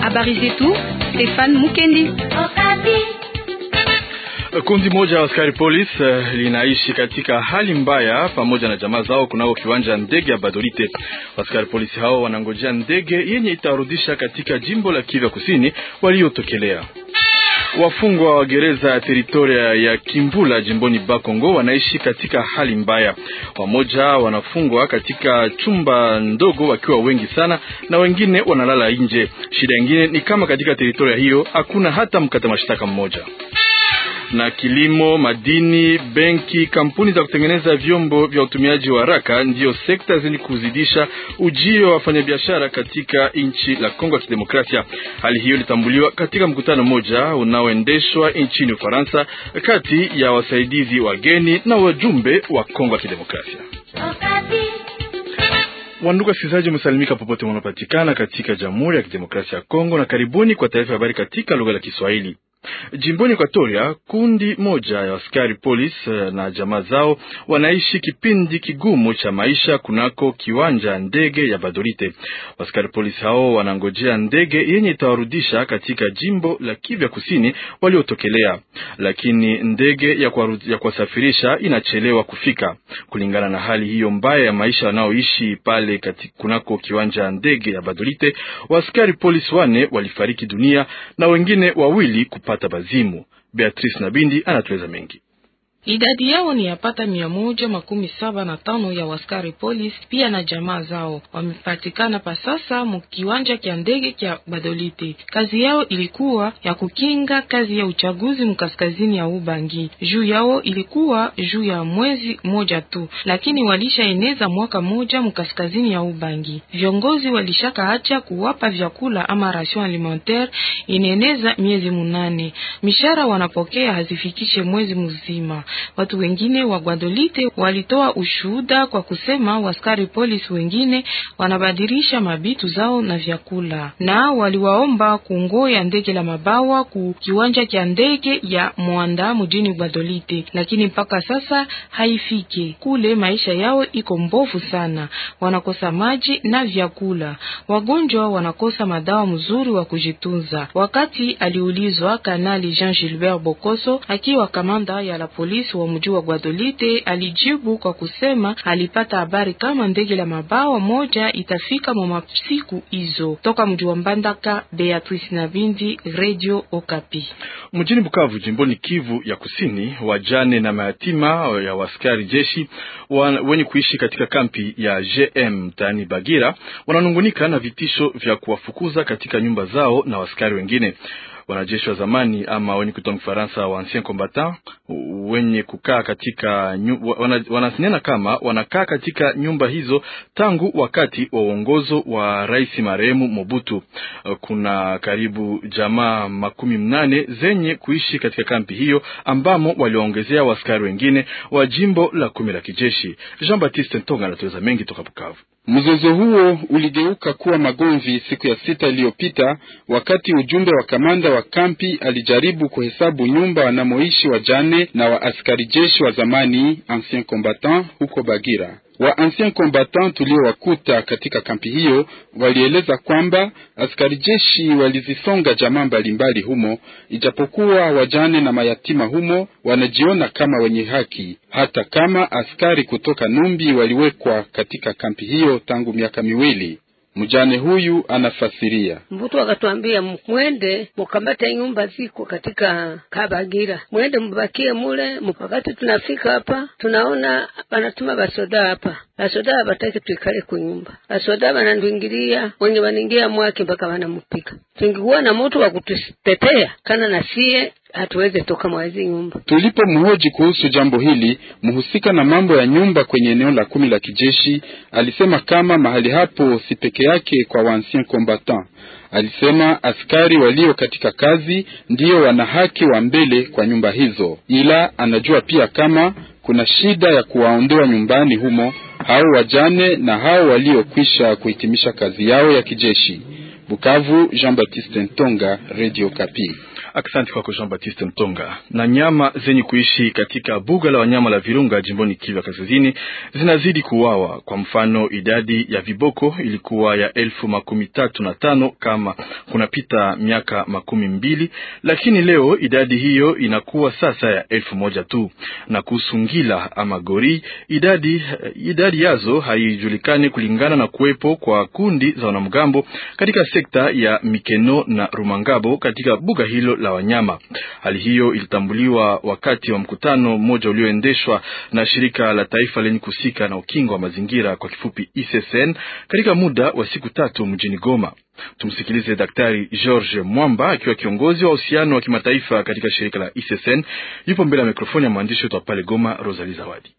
Habari zetu Stefan Mukendi. Kundi moja ya askari polisi uh, linaishi katika hali mbaya pamoja na jamaa zao kunako kiwanja ndege ya Badolite. Askari polisi hao wanangojea ndege yenye itarudisha katika jimbo la Kivu Kusini waliotokelea. Wafungwa wa gereza ya teritoria ya Kimbula jimboni Bakongo wanaishi katika hali mbaya. Wamoja wanafungwa katika chumba ndogo wakiwa wengi sana, na wengine wanalala nje. Shida ingine ni kama katika teritoria hiyo hakuna hata mkata mashtaka mmoja na kilimo, madini, benki, kampuni za kutengeneza vyombo vya utumiaji wa haraka ndiyo sekta zenye kuzidisha ujio wa wafanyabiashara katika nchi la Kongo ya Kidemokrasia. Hali hiyo ilitambuliwa katika mkutano mmoja unaoendeshwa nchini Ufaransa kati ya wasaidizi wageni na wajumbe wa Kongo ya Kidemokrasia. Wandugu wasikilizaji, umesalimika popote wanapatikana katika Jamhuri ya Kidemokrasia ya Kongo, na karibuni kwa taarifa ya habari katika lugha la Kiswahili. Jimboni Ekwatoria, kundi moja ya askari polisi na jamaa zao wanaishi kipindi kigumu cha maisha kunako kiwanja ndege ya Badolite. Askari polisi hao wanangojea ndege yenye itawarudisha katika jimbo la Kivu Kusini waliotokelea, lakini ndege ya kuwasafirisha inachelewa kufika. Kulingana na hali hiyo mbaya ya maisha wanaoishi pale kunako kiwanja ndege ya Badolite, waaskari polisi wane walifariki dunia na wengine wawili kupata bazimu. Beatrice Nabindi anatueleza mengi. Idadi yao ni yapata mia moja makumi saba na tano ya waskari polisi pia na jamaa zao wamepatikana pa sasa mukiwanja kya ndege kya Badolite. Kazi yao ilikuwa ya kukinga kazi ya uchaguzi mkaskazini ya Ubangi. Juu yao ilikuwa juu ya mwezi moja tu, lakini walishaeneza mwaka moja mkaskazini ya Ubangi. Viongozi walishaka acha kuwapa vyakula ama ration alimentaire ineneza miezi munane. Mishara wanapokea hazifikishe mwezi mzima. Watu wengine wa Guadolite walitoa ushuhuda kwa kusema waskari polisi wengine wanabadilisha mabitu zao na vyakula, na waliwaomba kungoya ndege la mabawa ku kiwanja cha ndege ya Mwanda mjini Guadolite, lakini mpaka sasa haifike kule. Maisha yao iko mbovu sana, wanakosa maji na vyakula, wagonjwa wanakosa madawa mzuri wa kujitunza. Wakati aliulizwa, Kanali Jean Gilbert Bokoso akiwa kamanda ya la polisi wa mji wa Guadolite alijibu kwa kusema alipata habari kama ndege la mabawa moja itafika mwa siku hizo. Toka mji wa Mbandaka, Beatrice Nabindi, Radio Okapi. Mjini Bukavu, jimboni Kivu ya Kusini, wajane na mayatima ya waskari jeshi wenye kuishi katika kampi ya JM mtaani Bagira wananungunika na vitisho vya kuwafukuza katika nyumba zao na waskari wengine wanajeshi wa zamani ama wenye kutoa Mfaransa wa ancien combattant wenye kukaa katika wana, wanasinena kama wanakaa katika nyumba hizo tangu wakati wa uongozo wa rais marehemu Mobutu. Kuna karibu jamaa makumi mnane zenye kuishi katika kampi hiyo ambamo waliwaongezea waskari wengine wa jimbo la kumi la kijeshi. Jean Baptiste Ntonga anatueleza mengi toka Bukavu. Mzozo huo uligeuka kuwa magomvi siku ya sita iliyopita, wakati ujumbe wa kamanda wa kampi alijaribu kuhesabu nyumba wanamoishi wajane na wa askari jeshi wa zamani ancien combattant huko Bagira. Wa ancien combattant tuliowakuta katika kampi hiyo walieleza kwamba askari jeshi walizisonga jamaa mbalimbali humo, ijapokuwa wajane na mayatima humo wanajiona kama wenye haki, hata kama askari kutoka Numbi waliwekwa katika kampi hiyo tangu miaka miwili. Mjane huyu anafasiria. Mbutu akatwambia mwende mukambate nyumba ziko katika Kabagira, mwende mubakie mule. Wakati tunafika hapa, tunaona banatuma basoda hapa, basoda bataki tuikale kunyumba, basoda banandwingilia wenye baningia mwake mpaka banamupika. Tungikuwa na mutu wa kututetea kana na sie hatuweze toka mwazi nyumba. Tulipo mhoji kuhusu jambo hili, mhusika na mambo ya nyumba kwenye eneo la kumi la kijeshi alisema kama mahali hapo si peke yake kwa waancien combattant. Alisema askari walio katika kazi ndiyo wana haki wa mbele kwa nyumba hizo, ila anajua pia kama kuna shida ya kuwaondoa nyumbani humo hao wajane na hao waliokwisha kuhitimisha kazi yao ya kijeshi. Bukavu, Jean Baptiste Ntonga, Radio Kapi. Asante kwako Jean Baptiste Mtonga. Na nyama zenye kuishi katika buga la wanyama la Virunga jimboni Kivu Kaskazini zinazidi kuuawa. Kwa mfano, idadi ya viboko ilikuwa ya elfu makumi tatu na tano kama kunapita miaka makumi mbili, lakini leo idadi hiyo inakuwa sasa ya elfu moja tu. Na kuhusu ngila ama gori, idadi, idadi yazo haijulikani kulingana na kuwepo kwa kundi za wanamgambo katika sekta ya Mikeno na Rumangabo katika buga hilo la wanyama. Hali hiyo ilitambuliwa wakati wa mkutano mmoja ulioendeshwa na shirika la taifa lenye kuhusika na ukingo wa mazingira kwa kifupi ICCN katika muda wa siku tatu mjini Goma. Tumsikilize Daktari George Mwamba akiwa kiongozi wa uhusiano wa kimataifa katika shirika la ICCN. Yupo mbele ya mikrofoni ya mwandishi wetu wa pale Goma, Rosalie Zawadi.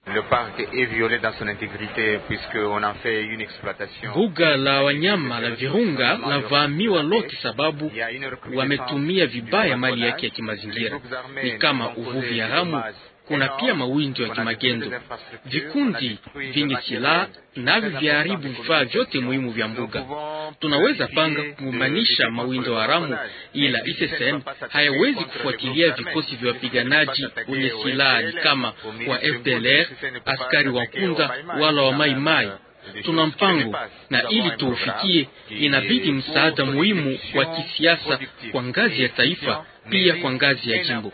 Buga la wanyama la Virunga lavamiwa lote sababu wametumia vibaya mali yake ya kimazingira, ni kama uvuvi haramu. Kuna pia mawindo ya kimagendo. Vikundi vyenye silaha navyo vyaharibu vifaa vyote muhimu vya mbuga. Tunaweza panga kumanisha mawindo haramu, ila ICCN hayawezi kufuatilia vikosi vya wapiganaji wenye silaha ni kama wa FDLR, askari wa Nkunda wala wa Mai Mai. Tuna mpango na ili tuufikie, inabidi msaada muhimu wa kisiasa kwa ngazi ya taifa, pia kwa ngazi ya jimbo.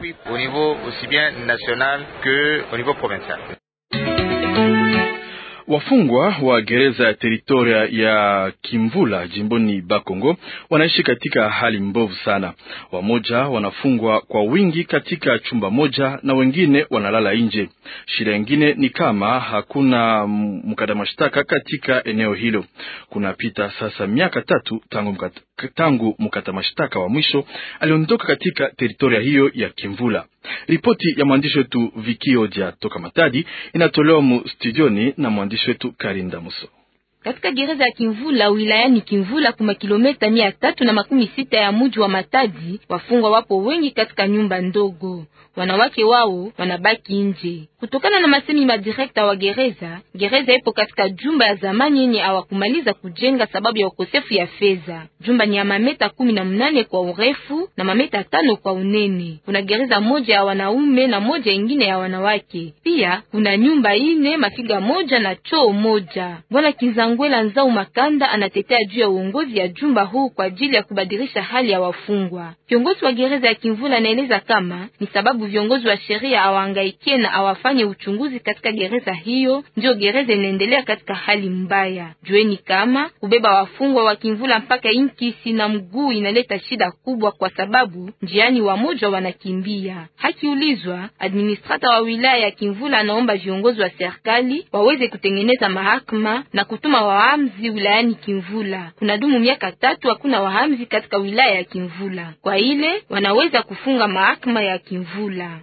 Wafungwa wa gereza ya teritoria ya Kimvula jimboni Bakongo wanaishi katika hali mbovu sana. Wamoja wanafungwa kwa wingi katika chumba moja na wengine wanalala nje. Shida ingine ni kama hakuna mkata mashtaka katika eneo hilo. Kunapita sasa miaka tatu tangu mkata, tangu mkata mashtaka wa mwisho aliondoka katika teritoria hiyo ya Kimvula. Ripoti ya mwandishi wetu Vikioja toka Matadi inatolewa mu studioni na mwandishi wetu Karinda Muso. Katika gereza ya Kimvula wilayani Kimvula kuma kilomita mia tatu na makumi sita ya muji wa Matadi, wafungwa wapo wengi katika nyumba ndogo, wanawake wao wanabaki nje kutokana na masemi madirekta wa gereza. Gereza ipo katika jumba ya zamani yenye hawakumaliza kujenga sababu ya ukosefu ya fedha. Jumba ni ya mameta kumi na mnane kwa urefu na mameta tano kwa unene. Kuna gereza moja ya wanaume na moja ingine ya wanawake. Pia kuna nyumba ine mafiga moja na choo moja. Bwana Kizangwela Nzau Makanda anatetea juu ya uongozi ya jumba huu kwa ajili ya kubadilisha hali ya wafungwa. Kiongozi wa gereza ya Kimvula anaeleza kama ni sababu viongozi wa sheria hawahangaikie na hawafanye uchunguzi katika gereza hiyo, ndio gereza inaendelea katika hali mbaya. Jueni kama kubeba wafungwa wa Kimvula mpaka Inkisi na mguu inaleta shida kubwa, kwa sababu njiani wamoja wanakimbia. Hakiulizwa, administrata wa wilaya ya Kimvula anaomba viongozi wa serikali waweze kutengeneza mahakama na kutuma wahamzi wilayani Kimvula. Kuna dumu miaka tatu hakuna wahamzi katika wilaya ya Kimvula, kwa ile wanaweza kufunga mahakama ya Kimvula.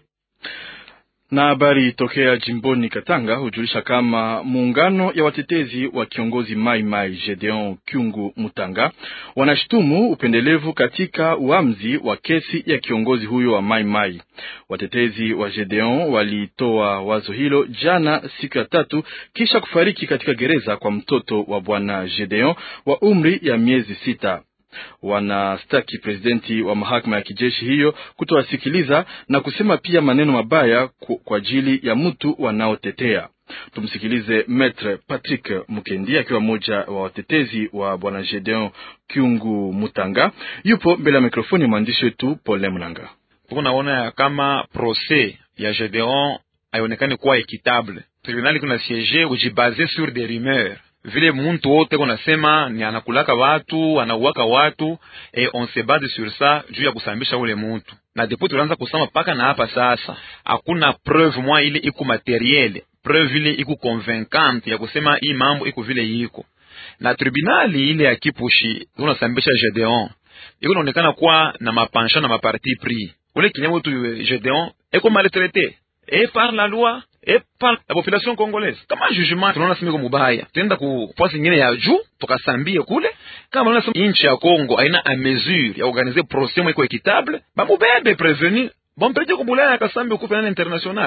Na habari tokea jimboni Katanga hujulisha kama muungano ya watetezi wa kiongozi Mai Mai Gedeon Kyungu Mutanga wanashutumu upendelevu katika uamuzi wa kesi ya kiongozi huyo wa Mai Mai. Watetezi wa Gedeon walitoa wazo hilo jana siku ya tatu kisha kufariki katika gereza kwa mtoto wa bwana Gedeon wa umri ya miezi sita. Wanastaki presidenti wa mahakama ya kijeshi hiyo kutowasikiliza na kusema pia maneno mabaya kwa ajili ya mtu wanaotetea. Tumsikilize Maitre Patrick Mukendi akiwa mmoja wa watetezi wa bwana Gedeon Kyungu Mutanga, yupo mbele ya mikrofoni ya mwandishi wetu Pole Mnanga. Tunaona kama proses ya Gedeon haionekani kuwa equitable. Tribunali kuna siege ujibaze sur des rumeurs vile muntu wote konasema ni anakulaka watu anauwaka watu e on se base sur ça juu ya kusambisha ule muntu, na depo tulianza kusema paka na hapa sasa, hakuna preuve mwa ile iku materiel preuve ile iku convaincante ya kusema hii mambo iko vile yiko, na tribunali ile ya Kipushi unasambisha Gedeon iko naonekana kuwa na mapansha na maparti pris. Ule kinyama wetu Gedeon eko maltraité et par la loi et par la population congolaise. Kama jugement tunaona simiko mubaya, tuenda ku fasi nyingine ya juu tukasambie kule. Kama unaona inchi ya Congo haina a mesure ya organiser procès iko equitable, bamubebe prévenu bompeleke kubulaya akasambi ukupe nani international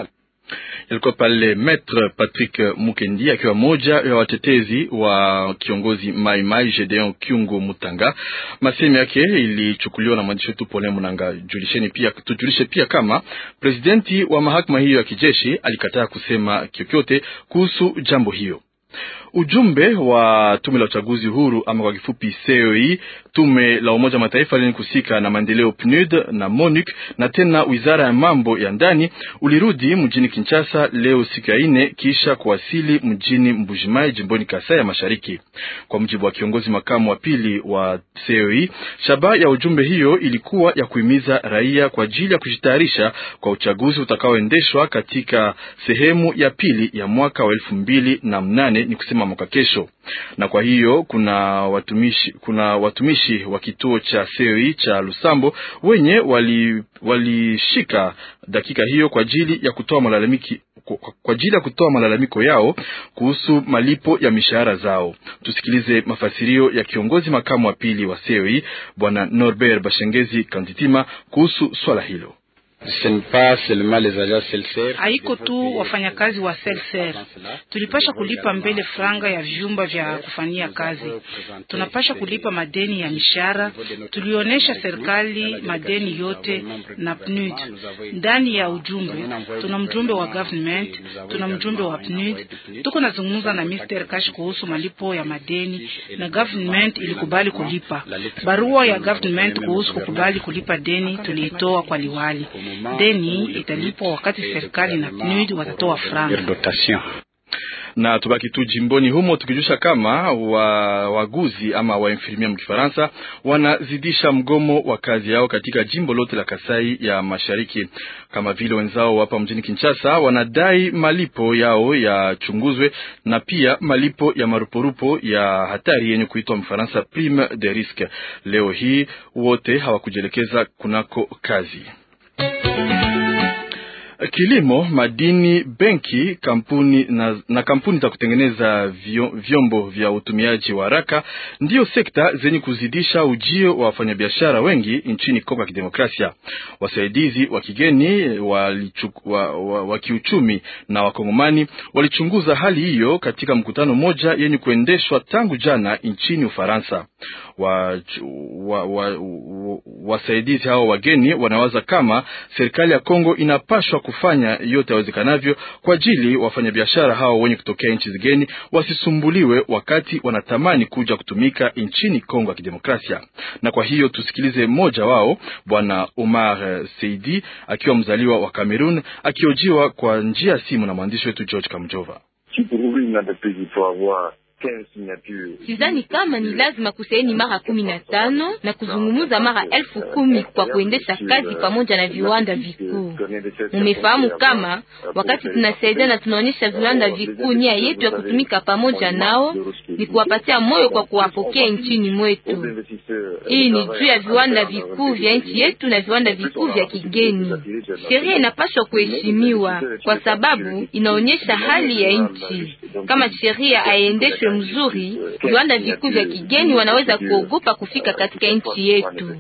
Ilikuwa pale Maitre Patrick Mukendi akiwa moja ya watetezi wa kiongozi Mai Mai Gedeon Kyungo Mutanga. Masemi yake ilichukuliwa na mwandishi wetu Pole Munanga. Julisheni pia, tujulishe pia kama presidenti wa mahakama hiyo ya kijeshi alikataa kusema kyokyote kuhusu jambo hiyo. Ujumbe wa tume la uchaguzi huru ama kwa kifupi CEI, tume la Umoja Mataifa lenye kusika na maendeleo PNUD na MONUC na tena wizara ya mambo ya ndani ulirudi mjini Kinshasa leo siku ya ine kisha kuwasili mjini Mbujimai jimboni Kasai ya Mashariki. Kwa mujibu wa kiongozi makamu wa pili wa CEI, shabaha ya ujumbe hiyo ilikuwa ya kuhimiza raia kwa ajili ya kujitayarisha kwa uchaguzi utakaoendeshwa katika sehemu ya pili ya mwaka wa elfu mbili na mnane ni kusema mwaka kesho. Na kwa hiyo kuna watumishi, kuna watumishi wa kituo cha CEI cha Lusambo wenye walishika wali dakika hiyo kwa ajili ya kutoa malalamiki kwa ajili ya kutoa malalamiko yao kuhusu malipo ya mishahara zao. Tusikilize mafasirio ya kiongozi makamu wa pili wa CEI Bwana Norbert Bashengezi Kanditima kuhusu swala hilo. Haiko tu wafanyakazi wa selser, tulipasha kulipa mbele franga ya vyumba vya kufanyia kazi, tunapasha kulipa madeni ya mishahara. Tulionyesha serikali madeni yote na PNUD. Ndani ya ujumbe tuna mjumbe wa government, tuna mjumbe wa PNUD. Tuko nazungumza na Mr. Cash kuhusu malipo ya madeni na government ilikubali kulipa. Barua ya government kuhusu kukubali kulipa deni tuliitoa kwa liwali deni italipwa wakati serikali na PNUD watatoa franga. Na tubaki tu jimboni humo tukijusha kama wa waguzi ama wainfirmia mkifaransa wanazidisha mgomo wa kazi yao katika jimbo lote la Kasai ya Mashariki. Kama vile wenzao hapa mjini Kinshasa wanadai malipo yao yachunguzwe na pia malipo ya maruporupo ya hatari yenye kuitwa mfaransa prime de risque. Leo hii wote hawakujielekeza kunako kazi. Kilimo, madini, benki, kampuni na, na kampuni za kutengeneza vyombo vya utumiaji wa haraka ndiyo sekta zenye kuzidisha ujio wa wafanyabiashara wengi nchini Kongo ya Kidemokrasia. Wasaidizi wa kigeni wa, wa, wa kiuchumi na wakongomani walichunguza hali hiyo katika mkutano mmoja yenye kuendeshwa tangu jana nchini Ufaransa. Wasaidizi wa, wa, wa hao wageni wanawaza kama serikali ya Kongo inapashwa kufanya yote yawezekanavyo kwa ajili wafanyabiashara hao wenye kutokea nchi zigeni wasisumbuliwe wakati wanatamani kuja kutumika nchini Kongo ya Kidemokrasia. Na kwa hiyo tusikilize mmoja wao, Bwana Omar Seidi akiwa mzaliwa wa Kamerun, akiojiwa kwa njia ya simu na mwandishi wetu George Kamjova. Sidhani kama ni lazima kusaini mara kumi na tano na kuzungumuza mara elfu kumi kwa kuendesha kazi pamoja na viwanda vikuu. Mumefahamu kama wakati tunasaidia na tunaonyesha viwanda vikuu nia yetu ya kutumika pamoja nao ni kuwapatia moyo kwa kuwapokea nchini mwetu. Hii ni juu ya viwanda vikuu vya nchi yetu na viwanda vikuu vya kigeni. Sheria inapaswa kuheshimiwa kwa sababu inaonyesha hali ya nchi. Kama sheria haiendeshwe mzuri, viwanda vikuu vya kigeni wanaweza kuogopa kufika katika nchi yetu.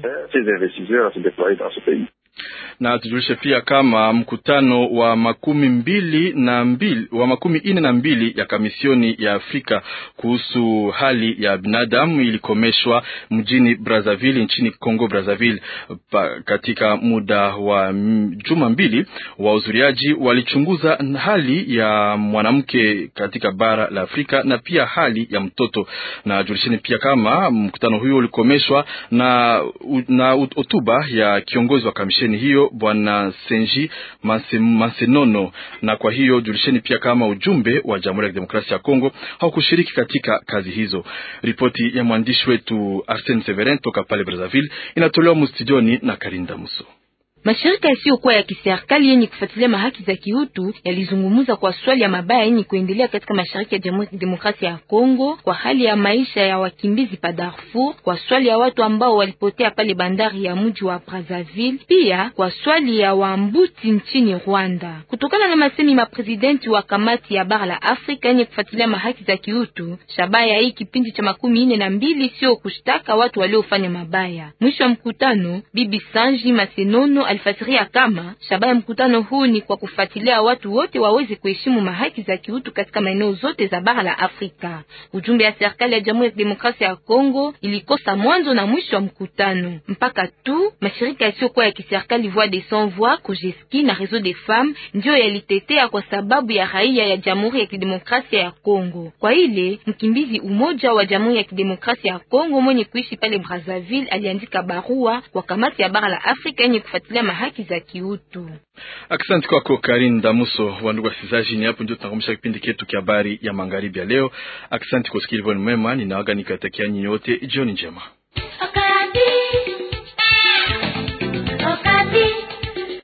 Na tujulishe pia kama mkutano wa makumi mbili na mbili, wa makumi ine na mbili ya kamisioni ya Afrika kuhusu hali ya binadamu ilikomeshwa mjini Brazzaville nchini Congo Brazzaville. Katika muda wa juma mbili, wahudhuriaji walichunguza hali ya mwanamke katika bara la Afrika na pia hali ya mtoto. Na julisheni pia kama mkutano huyo ulikomeshwa na na hotuba ya kiongozi wa kamisheni hiyo Bwana Senji Masenono. Na kwa hiyo julisheni pia kama ujumbe wa Jamhuri ya Kidemokrasia ya Kongo haukushiriki katika kazi hizo. Ripoti ya mwandishi wetu Arsene Severin toka pale Brazzaville inatolewa mustudioni na Karinda Muso. Mashirika yasiyokuwa ya kiserikali yenye kufuatilia mahaki za kiutu yalizungumza kwa swali ya mabaya yenye kuendelea katika mashariki ya Jamhuri ya Demokrasia ya Kongo, kwa hali ya maisha ya wakimbizi pa Darfur, kwa swali ya watu ambao walipotea pale bandari ya mji wa Brazzaville, pia kwa swali ya wambuti nchini Rwanda. Kutokana na masemi ma presidenti wa kamati ya bara la Afrika yenye kufuatilia mahaki za kiutu, shabaha ya hii kipindi cha makumi ine na mbili sio kushtaka watu waliofanya mabaya. Mwisho wa mkutano, Bibi Sanji Masenono alifasiria kama shabaha ya mkutano huu ni kwa kufuatilia watu wote waweze kuheshimu mahaki za kiutu katika maeneo zote za bara la Afrika. Ujumbe ya serikali ya Jamhuri ya Kidemokrasia ya Kongo ilikosa mwanzo na mwisho wa mkutano mpaka tu mashirika yasiyokuwa ya kiserikali Voix des Sans Voix, Kojeski na Réseau des Femmes ndio yalitetea kwa sababu ya raia ya Jamhuri ya Kidemokrasia ya Kongo. Kwa ile mkimbizi umoja wa Jamhuri ya Kidemokrasia ya Kongo mwenye kuishi pale Brazzaville aliandika barua kwa kamati ya bara la Afrika yenye kufuatilia mahaki za kiutu. Asante kwako Karin Damuso. Wandugu wasikilizaji, ni hapo ndio tunakomesha kipindi chetu cha habari ya magharibi ya leo. Asante kwa usikilivu mwema, ninaaga nikatakia nyinyi wote jioni njema.